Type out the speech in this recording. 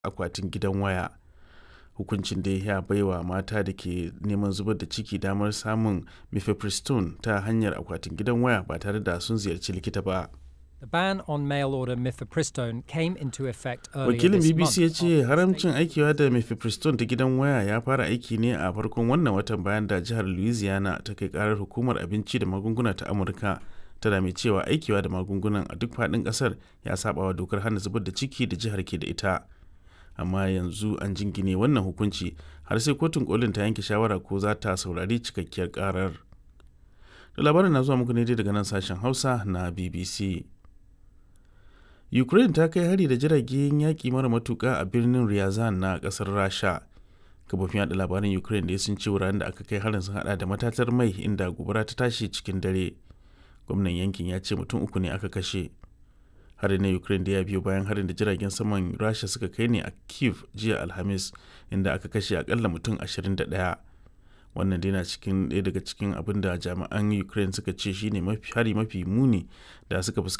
akwatin gidan waya hukuncin dai ya baiwa mata da ke neman zubar da ciki damar samun mifepristone ta hanyar akwatin gidan waya ba tare da sun ziyarci likita ba The ban on mail order mifepristone came into effect earlier wakilin this bbc ya month ce haramcin aikiwa da mifepristone ta gidan waya ya fara aiki ne a farkon wannan watan bayan da jihar louisiana ta kai karar hukumar abinci da magunguna ta amurka tana mai cewa aikiwa da magungunan a duk faɗin ƙasar ya saba wa dokar hana zubar da ciki da jihar ke da ita amma yanzu an jingine wannan hukunci har sai kotun kolin ta yanke shawara ko za ta saurari cikakkiyar karar da labarin na zuwa muku ne dai daga nan sashen hausa na bbc ukraine ta kai hari da jiragen yaƙi mara matuƙa a birnin ryazan na ƙasar rasha kafofin yada labaran ukraine da sun ce wuraren da aka kai harin sun hada da matatar mai inda gobara ta tashi cikin dare gwamnan yankin ya ce mutum uku ne aka kashe harin na ukraine da ya biyo bayan harin da jiragen saman rasha suka kai ne a kiev jiya alhamis inda aka kashe akalla mutum 21 wannan dai na cikin ɗaya daga cikin abin da jami'an ukraine suka ce shine mafi hari mafi muni da suka fuskanta